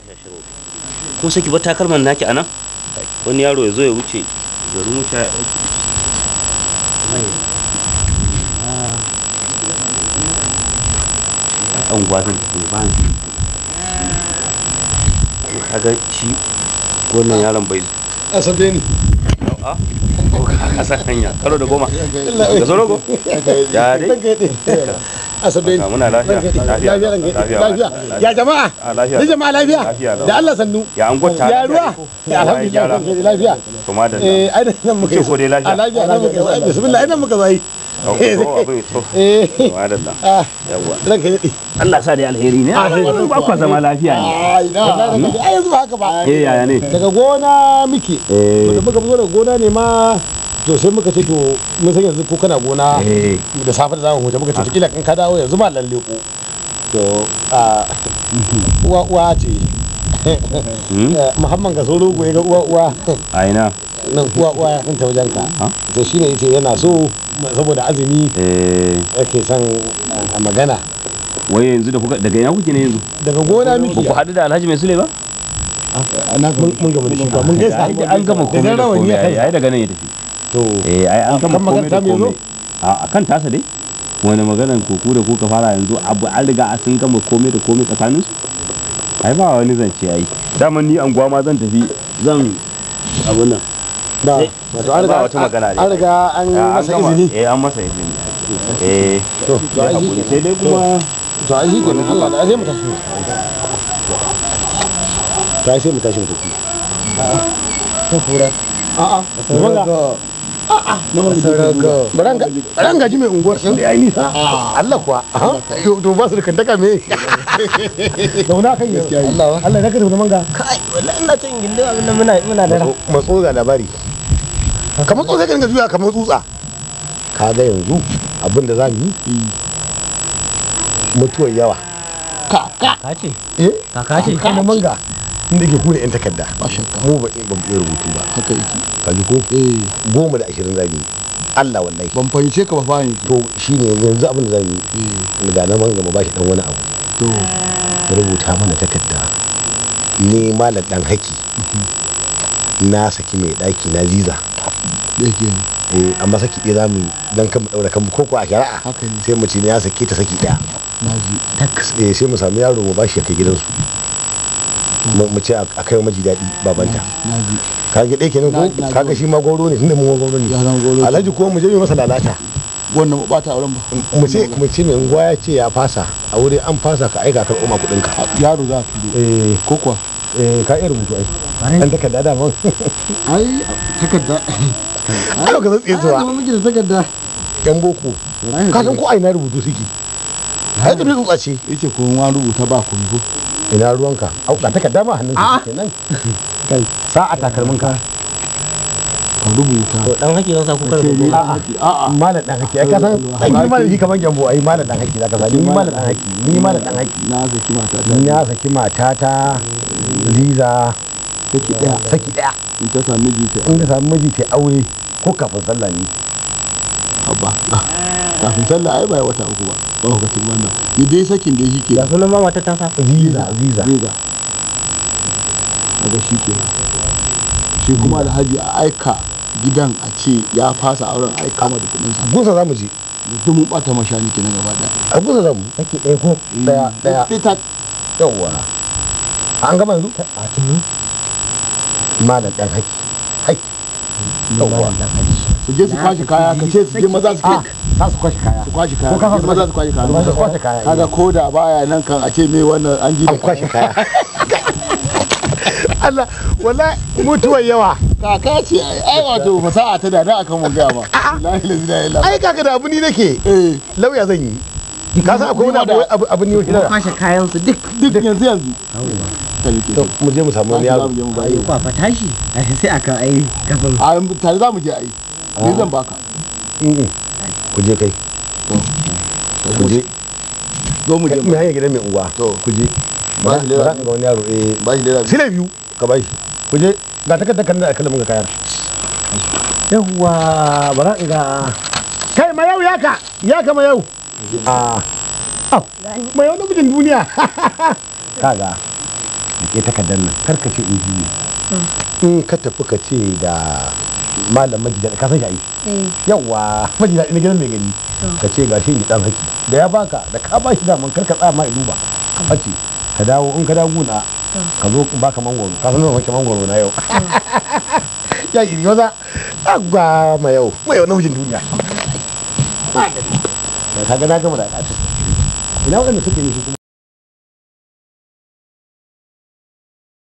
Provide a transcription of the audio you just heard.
ko sai ki bar takalman naki anan wani yaro ya zo ya wuce garin wuce ya ɗauki an gwazin tafi ba ni kaga shi wannan yaron bai asabe ni a ko ka san hanya karo da goma ga zo rogo ya dai asabe ni muna lafiya lafiya lafiya lafiya ya jama'a a lafiya ni jama'a lafiya Lafiya lau. da Allah sannu ya an gwata ya ruwa ya alhamdulillah lafiya to madalla eh ai nan muka Ce ko dai lafiya? a lafiya nan muka zo bismillah ai nan muka zo ai to abin to eh madalla ah yawa ranka dade Allah sa dai alheri ne ba kwa zama lafiya ne ai na ai yanzu ba haka ba eh yaya ne daga gona muke to da muka fito daga gona ne ma to sai muka ce to mun san yanzu ko kana gona eh da safe da zamu huta muka ce to kila in ka dawo yanzu ma lalle ko to a uwa uwa ce Hmm? Eh, muhammad ga soro ya ga uwa uwa a ina nan uwa uwa ya ta wajen ka Ha? to shine yace yana so saboda azumi eh yake son a magana wai yanzu da kuka daga ina kuke ne yanzu daga gona ba miki ku haɗu da Alhaji Mai Sule ba mun mun gama da shi ba mun gaisa ai an gama komai da rawani komai ya ai kansa. ai daga nan ya tafi to eh ai an gama kan komai magana da ta me komai a akan tasa dai wani maganan koku da kuka fara yanzu abu an riga sun gama komai da komai tsakanin su ai ba wani zance ai daman ni anguwa ma zan tafi zan abun nan ba wato an riga ba wata magana ne. an riga an Ya, an masa gama. izini eh an masa izini eh to to ai shi sai dai kuma to ai shi kenan Allah da sai mu tashi to ai sai mu tashi mu tafi ta kura a'a manga Baran gaji mai unguwar sun da ya yi nisa. Allah kuwa. To to ba su da kantaka me. Zauna kan gaskiya yi. Allah Allah ya kada manga. kai wallahi ina cin gindin abin da muna muna da ran Matso ga labari. Ka matso sai ka dinga juya kamar tsutsa. Ka ga yanzu abin da za mu yi mutuwar yawa. kaka ce Eh? kaka ce Kana manga. Inda ke kure 'yan takarda. Mu ba ba mu iya rubutu ba. haka yake Ka ji ko? eh Goma da ashirin za mu yi. Allah wallahi. ban fahimce ka ba fa yanzu To shine yanzu abin da za mu yi. eh Ga na manga mu ba shi dan wani abu. to rubuta mana takarda ni malam dan haki na saki mai daki na ziza da yake eh amma saki ɗaya zamu yi dan kan mu daura kanmu koko a shari'a haka ne sai mu ci ne ya sake ta saki ɗaya na ji eh sai mu samu yaro mu bashi ya kai gidansu mu mu ce a a kai wa maji daɗi babanta na ji ka ga ɗaya kenan Na- ko na kaga shi ma goro ne tunda mu goro ya ne zama golo alhaji ko mu je mu masa lalata wannan ba ta auren ba mu ce mu ce mai unguwa ya ce ya fasa a wuri an fasa ka aika karɓo ma kuɗin ka yaro za ka turo eh ko kuwa eh ka iya rubutu ai dan takarda da man ai takarda ai ka zan tsaye ai zuwa zama miki da takarda yan boko ka san ko a ina rubutu suke ai da tsutsa ce yace ko wa rubuta ba ku ko ina ruwanka au ka takarda ma hannun ka kenan kai sa a takalmin ka ka rubuta to dan haki zan sa ku kada Kai ku ne goma haki a'a malam dan haki ai ka san dan yi malam shi kaman gyambo ai malam dan haki zaka sani ni malam dan haki ni malam dan haki na saki mata ta ni ya saki matata liza take daya saki daya in ta sami miji ta in ka samu miji ta aure ko kafin sallah ne haba kafin sallah ai bai wata uku ba ba lokacin wannan ni dai sakin dai shi ke da sunan mama ta tasa visa visa riga daga shi ke shi kuma alhaji a aika gidan a ce ya fasa auren aika ma da kudin sa gusa zamu je duk mun bata mashani kenan gaba daya a gusa zamu saki ɗaya ko daya daya ita yawwa an gama yanzu a tuni malam dan haki haki yawwa su je su kwashi kaya ka ce su je maza su a za su kwashe kaya su kwashi kaya Ko ka su je fasa maza su kwashi kaya su kwashe kaya kaga ko da baya nan kan a ce me wannan an ji da an kwashe kaya Allah wala mutuwar yawa kaka ce ai ai wato fasaha ta da na akan mun gaya ma la ilaha illallah ai kaka da abu ni nake eh lauya zan yi ka san akwai wani abu abu abu ne kuma kwashe kayan su duk duk yanzu yanzu ta ne ke to mu je mu samu wani yaro za mu je mu ai bayi kwa fa tashi ai sai aka ai kafin a tare za mu je ai ni zan baka Mm-mm. ku je kai ku je zo mu je mai hanyar gidan mai uwa To. ku je Ba ba shi za lera ka ga wani yaro eh ba shi lera sile biyu ka bai ku je ga takardar kan da kallon ga kayar yawwa bara in ga kai ma yau yaka yaka ma yau a au ma yau namijin duniya kaga ke takardar nan kar ka ce in ne in ka tafi ka ce da malam majida ka san shi ai yawa majida ina gidan mai gani ka ce gashi ni dan haki da ya baka da ka ba shi daman kar ka tsaya ma duba ka bace ka dawo in ka dawo guna ka zo baka mangoro ka san zan mangoro na yau ya iri maza agwa ma yau ma yau namijin duniya da ka ga na gama da ƙasa ina waɗanda suke ne su kuma